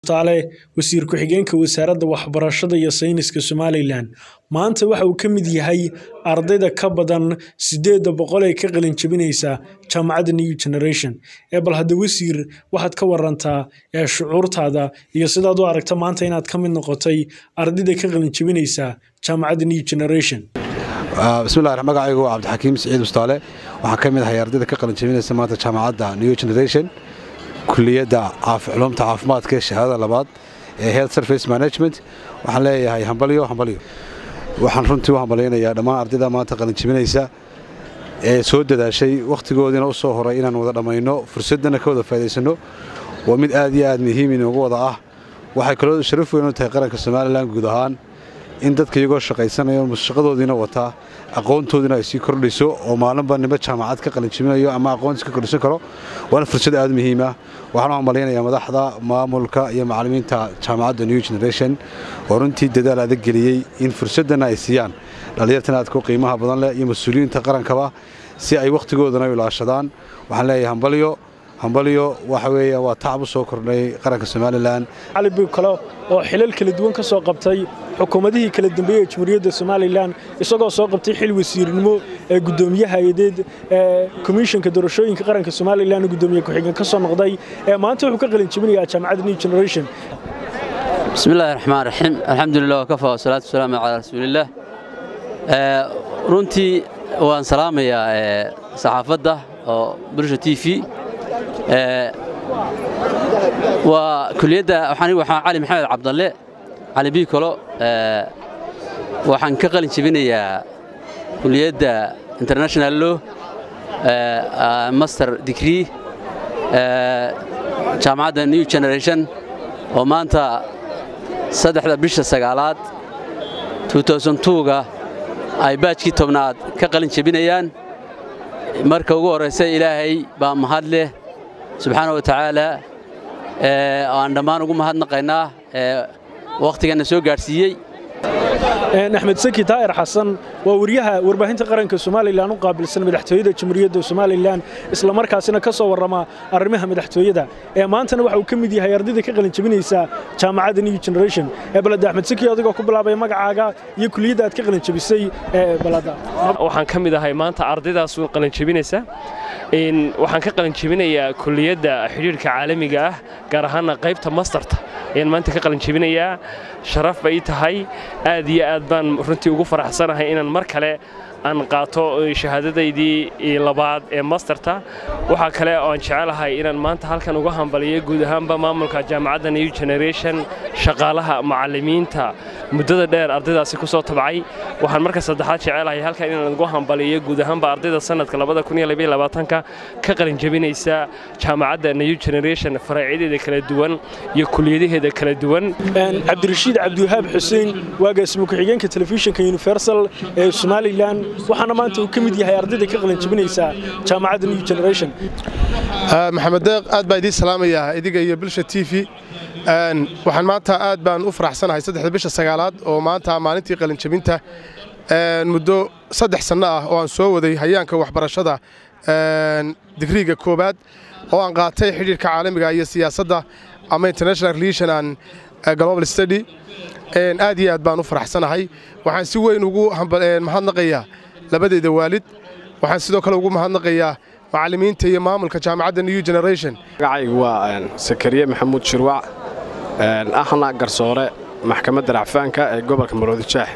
taale wasiir ku-xigeenka wasaaradda waxbarashada iyo sayniska somalilan maanta waxa uu ka mid yahay ardayda ka badan sideeda boqol ee ka qalin jebinaysa jaamacadda new generation ee bal hadda wasiir waxaad ka warantaa ee shucuurtaada iyo sidaad u aragta maanta inaad ka mid noqotay ardayda ka qalin jebinaysa jaamacadda new generation bismillahi magacaygu waa cabdixakiim siciid mustaale waxaan ka mid ahay ardayda ka qalin jebinaysa maanta jaamacadda new generation kuliyadda culumta caafimaadka ee shahaadada labaad ee health service management waxaan leeyahay hambalyo hambalyo waxaan runtii u hambalyaynayaa dhammaan ardayda maanta qalin jebinaysa ee soo dadaashay wakhtigoodiina u soo horay inaan wada dhammayno fursaddana ka wada faa'idaysanno waa mid aad iyo aad muhiim inoogu wada ah waxay kaloo sharaf weyn u tahay qaranka somalilan guud ahaan in dadka iyagoo shaqaysanayo shaqadoodiina wataa aqoontoodiina ay sii kordhayso oo maalinba nimo jaamacad ka qalinjibinayo ama aqoontiis ka kordhisan karo waana fursad aad muhiim ah waxaan u hambalyaynayaa madaxda maamulka iyo macallimiinta jaamacadda new generation oo runtii dadaal adag geliyey in fursaddana ay siiyaan dhallinyartan aadku qiimaha badan leh iyo mas-uuliyiinta qarankaba si ay wakhtigoodana u ilaashadaan waxaan leeyahay hambalyo hambalyo waxa weeye waa tacab u soo kordhay qaranka somalilan cali big kale oo xilal kala duwan ka soo qabtay xukuumadihii kala dambeeyey ee jamhuuriyadda somalilan isagoo soo qabtay xil wasiirnimo ee guddoomiye hay-adeed ee komishanka doorashooyinka qaranka somalilan guddoomiye ku-xigeen ka soo noqday ee maanta wuxuu ka qalin jebinayaa jaamacadda new generation bismillahi raxmaan raxiim alxamdulilah wakafa wasalaatu wasalaamu calaa rasuulillaah runtii waan salaamayaa saxaafadda oo bulsha t v waa kuliyadda waxaan cali maxamed cabdalle cali biikolo waxaan ka qalin jebinayaa kuliyadda international law master degree jaamacadda new generation oo maanta saddexda bisha sagaalaad ga ay baajkii tobnaad ka qalin jebinayaan marka ugu horraysa ilaahay baa mahad leh subxaana wa tacaala aan dhammaan ugu mahadnaqaynaa wakhtiganna soo gaadhsiiyey axmed saki daa'ir xasan waa wariyaha warbaahinta qaranka somalilan u qaabilsan madaxtooyada jamhuuriyadda somalilan isla markaasina ka soo warrama arrimaha madaxtooyada ee maantana waxa uu ka mid yahay ardayda ka qalin jebinaysa jaamacadda new generation ee balada axmed saki adigoo ku bilaabay magacaaga iyo kuliyadda aad ka qalin jebisay ee balada waxaan ka mid ahay maanta ardaydaas qalin jebinaysa waxaan ka qalin jebinayaa kuliyadda xidhiirka caalamiga ah gaar ahaana qaybta mastarta ayaan maanta ka qalin jebinayaa sharaf bay tahay aad iyo aad baan runtii ugu faraxsanahay inaan mar kale aan qaato shahaadadaydii labaad ee masterta waxaa kale oo aan jecelahay inaan maanta halkan uga hambaliyo guud ahaanba maamulka jaamacadda new generation shaqaalaha macallimiinta muddada dheer ardaydaasi ku soo tabcay waxaan marka saddexaad jecelahay halkan inaan ugu hambaliyo guud ahaanba ardayda sanadka ka qalin jebinaysa jaamacadda new generation faraaciyadeeda kala duwan iyo kuliyadaheeda kala duwan cabdirashiid cabdiwahaab xuseen waagaasima ku-xigeenka telefishinka universal ee somalilan waxaana maanta uu ka mid yahay ardayda ka qalin jebinaysa jaamacadda new generation maxamed deeq aad baa idiin salaamayaa idiga iyo bilsha t v waxaan maanta aad baan u faraxsanahay saddexda bisha sagaalaad oo maanta maalintii qalin jebinta muddo saddex sanno ah oo aan soo waday hayaanka waxbarashada digriiga koowaad oo aan qaatay xidhiirka caalamiga iyo siyaasadda ama international relation and global study aad iyo aad baan u faraxsanahay waxaan si weyn ugu mahadnaqayaa labadeeda waalid waxaan sidoo kale ugu mahadnaqayaa macallimiinta iyo maamulka jaamacadda new generation magacaygu waa sakariye maxamuud shirwac ahna garsoore maxkamadda racfaanka ee gobolka maroodijaax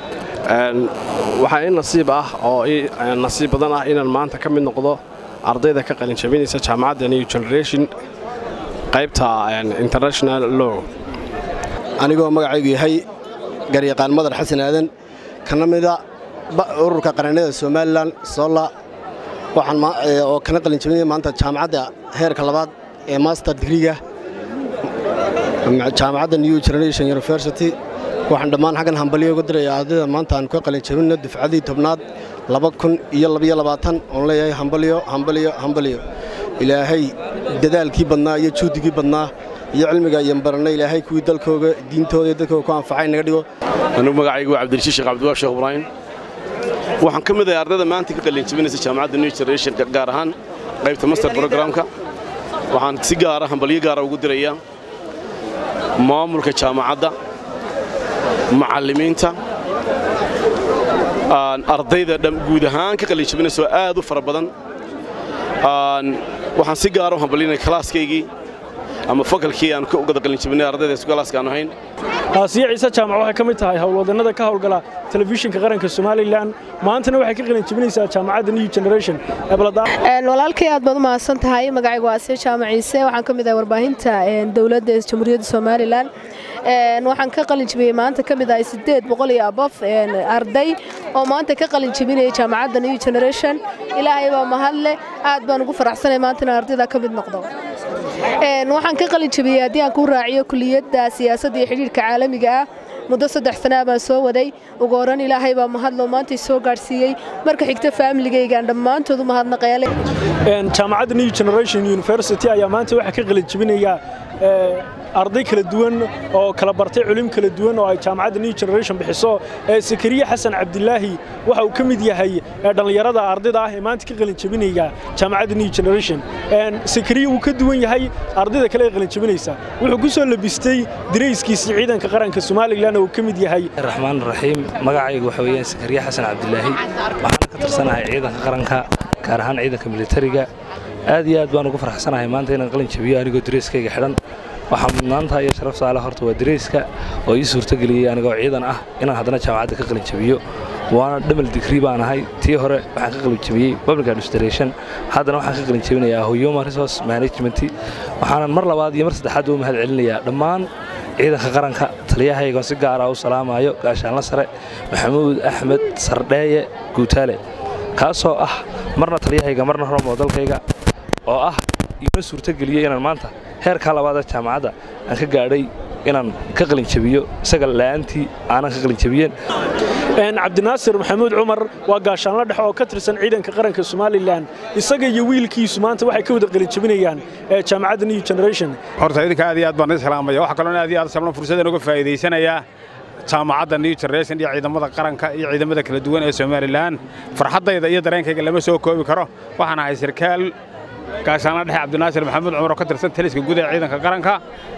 waxaa ii nasiib ah oo ii nasiib badan ah inaan maanta ka mid noqdo ardayda ka qalin jabinaysa jaamacadda new generation qaybta international law anigoo magacaygu yahay garyaqaan madar xasan aadan kana mida ururka qarannada somalilan solla oo kana qalin jabinaya maanta jaamacadda heerka labaad ee master digriga jaamacadda new generation university waxaan dhammaan xaggan hambalyo uga diraya ardayda maanta aan ka qalin jabinno dufcadii tobnaad laba kun iyo labaiyo labaatan oon leeyahay hambalyo hambalyo hambalyo ilaahay dadaalkii badnaa iyo juhdigii badnaa iyo cilmiga ayaan barannay ilaahay kuwii dalkooga diintooda iyo dadkooga ku anfacay naga dhigo anugu magacaygu waa cabdirashiid sheekh cabdiwaab sheekh ibraahim waxaan ka mid ahay ardayda maanta ka qalin jabinaysa jaamacadda new generation gaar ahaan qaybta master programka waxaan si gaara hambalyo gaara ugu dirayaa maamulka jaamacadda macallimiinta ardayda guud ahaan ka qalinjabinaysa oo aad u fara badan waxaan si gaara u hambalinay kalaaskaygii ama fakalkii aan ka ugada qalinjabinay ardayda isgalaaska aan ahayn aasiya ciise jaamac waxay ka mid tahay howlwadannada ka howlgala telefishinka qaranka somalilan maantana waxay ka qalin jabinaysaa jaamacadda new generation walaalkay aad baad u mahadsan tahay magacaygu waa asiya jaamac ciise waxaan ka mid ahay warbaahinta dowladda jamhuuriyadda somalilan waxaan ka qalin jabiyey maanta ka mid ahay sideed boqol iyo abof arday oo maanta ka qalin jabinaya jaamacadda new generation ilaahay baa mahadle aad baan ugu faraxsanay maantana ardayda ka mid noqdo waxaan ka qalin jabiyey haddii aan ku raaciyo kuliyadda siyaasadda iyo xidhiirka caalamiga ah muddo saddex sanaa baan soo waday ugu horran ilaahay baa mahadlo maantay soo gaadhsiiyey marka xigta faamiligaygaan dhammaantood u mahadnaqeele jaamacadda new generation university ayaa maanta waxaa ka qalin jabinaya arday kala duwan oo kala bartay culim kala duwan oo ay jaamacadda new generation bixiso sakariye xasan cabdilaahi waxa uu ka mid yahay dhallinyarada ardayda ah ee maanta ka qalin jabinaya jaamacadda new generation sakariye wuu ka duwan yahay ardayda kale ee qalin jabinaysa wuxuu ku soo labistay dirayskiisii ciidanka qaranka somalilan oo uu ka mid yahay raxmaan raxiim magacaygu waxa weeyaan sakariye xasan cabdilaahi waxaana ka tirsanahay ciidanka qaranka gaar ahaan ciidanka militariga aad iyo aad baan ugu farxsanahay maanta inaan qalin jabiyo anigoo dareyskayga xidhan waxaa mudnaanta iyo sharaf saale horta waa dareyska oo ii suurtageliyey anigoo ciidan ah inaan haddana jaamacadda ka qalin jabiyo waana dhamal digrii baan ahay tii hore waxaan ka qalin jabiyey public administration haddana waxaan ka qalin jabinayaa human resource management waxaanan mar labaad iyo mar saddexaad u mahad celinayaa dhammaan ciidanka qaranka taliyahaygoon si gaara u salaamayo gaashaanla sare maxamuud axmed sardheeye guutaale kaasoo ah marna taliyahayga marna hormo dalkayga oo ah iima suurtageliyey inaan maanta heerkaa labaada jaamacadda aan ka gaadhay inaan ka qalin jabiyo isaga la'aantii aanan ka qalin jabiyeen cabdinaasir maxamuud cumar waa gaashaanla dhexe oo ka tirsan ciidanka qaranka somalilan isaga iyo wiilkiisu maanta waxay ka wada qalin jabinayaan jaamacadda new generation horta idinka aad iyo aad baan idin salaamaya waxaa kaloo aad iyo aad sablan fursaddan uga faa'iidaysanayaa jaamacadda new generation iyo ciidamada qaranka iyo ciidamada kala duwan ee somalilan farxaddayda iyo dareenkayga lama soo koobi karo waxaan ahay sarkaal gaashaanla dhexe cabdinaasir maxamuud cumar oo ka tirsan taliska guud ee ciidanka qaranka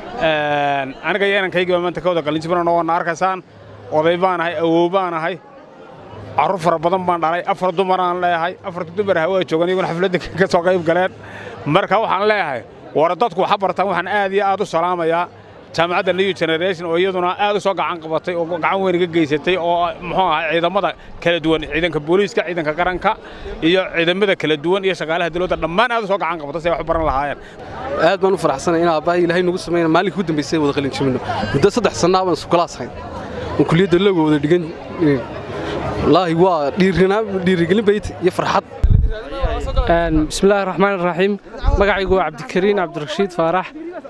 aniga iyo inankaygiiba maanta ka wada qalinjibinano waana arkaysaan oday baan ahay awow baan ahay carruur fara badan baan dhalay afar dumaraan leeyahay afarta dumar ah waa joogan iyaguna xafladda ka soo qayb galeen marka waxaan leeyahay war dadku waxa bartaan waxaan aad iyo aad u salaamayaa jaamacadda new generation oo iyaduna aad u soo gacan qabatay oo gacan weyn iga geysatay oo muxuu ahay ciidamada kala duwan ciidanka booliiska ciidanka qaranka iyo ciidamada kala duwan iyo shaqaalaha dawladda dhammaan aad u soo gacan qabatay si ay wax u baran lahaayeen aad baan u faraxsanay in aabbahay ilaahay nagu sameeyna maalinka ugu dambaysay wada qalin jabino muddo saddex sannaa baan isukulaas hayn oo kuliyadda looga wada dhigan wallaahi waa dhiirigelin bayt iyo farxad bismillaahi raxmaan raxiim magacaygu waa cabdikariin cabdirashiid faarax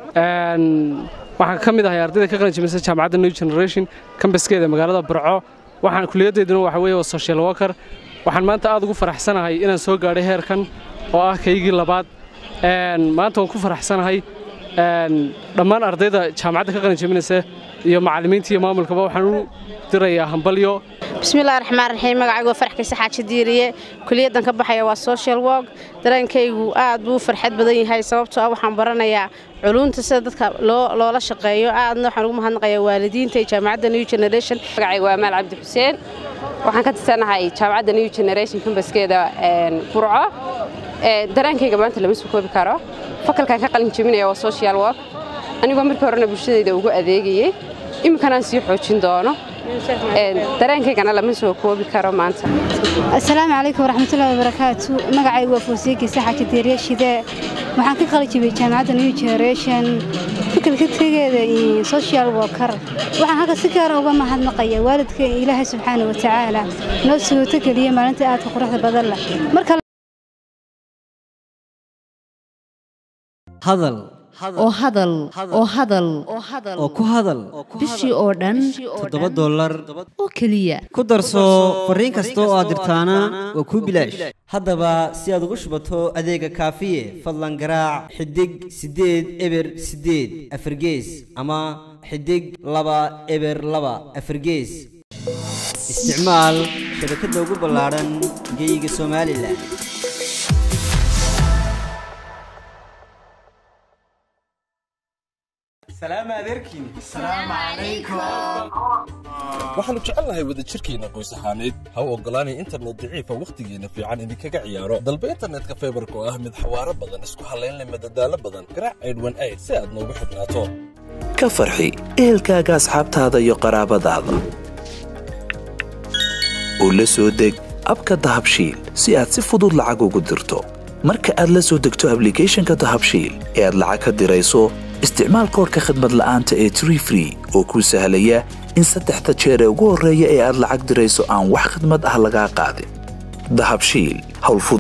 waxaan ka mid ahay ardayda ka qalin jabinaysa jaamacadda new generation kambaskeeda magaalada burco waxaan kuliyaddeeduna waxa weeye waa social worker waxaan maanta aad ugu faraxsanahay inaan soo gaadhay heerkan oo ah kaygii labaad maanta waan ku faraxsanahay dhammaan ardayda jaamacadda ka qalin jabinaysa iyo macallimiinta iyo maamulkaba waxaan u dirayaa hambalyo bismillahi raxmaan raxiim magacaygu waa farax kayse xaaji diiriye kuliyaddan ka baxaya waa social work dareenkaygu aad buu farxad badan yahay sababtoo ah waxaan baranayaa culunta sida dadka loola shaqeeyo aadna waxaan ugu mahadnaqayaa waalidiinta iyo jaamacadda new generation magacaygu waa maal cabdi xuseen waxaan ka tirsanahay jaamacadda new generation kambaskeeda burco dareenkayga maanta lama soo koobi karo fakalkan ka qalin jebinaya waa social work anigoo markii horena bulshadayda ugu adeegayey imminkanaan sii xoojin doono dareenkaygana lama soo koobi karo maanta asalaamu calaykum waraxmatullahi wabarakaatu magacaygu waa fuusiye kiise xaaji diiriye shidee waxaan ka qali jibiyey jaamacadda new generation fikirka tegeeda social worker waxaan halka si gaara uga mahadnaqaya waalidka ilaahay subxaana wa tacaala noo suurto geliya maalinta aadka quruxda badan leh marka hadal oo hadal oo hadal oo ku hadal bishii oo dhan toddoba dollar oo keliya ku darso fariin kasta oo aad dirtaana waa kuu bilaash haddaba si aad ugu shubato adeega kaafiye fadlan garaac xidig siddeed eber siddeed afargees ama xidig laba eber laba afargees isticmaal shabakadda ugu ballaadhan geeyiga somalilan waxaannu jecelnahay wadajirkeenna qoys ahaaneed ha u oggolaanay internet daciifa wakhtigeenna fiican idinkaga ciyaaro dalba internetka faybarka oo ah mid xawaaro badan isku hallaynleh madadaalo badan garaac aydhwan ayd si aad noogu xidhnaato ka farxi ehelkaaga asxaabtaada iyo qaraabadaada oo la soo deg abka dahabshiil si aad si fudud lacag ugu dirto marka aad la soo degto ablicathonka dahabshiil ee aad lacag ka dirayso isticmaal koorka khadmad la'aanta ee tree free oo kuu sahlaya in saddexda jeer ee ugu horreeya ee aad lacag dirayso aan wax khidmad ah lagaa qaadin dahabshiil howlfud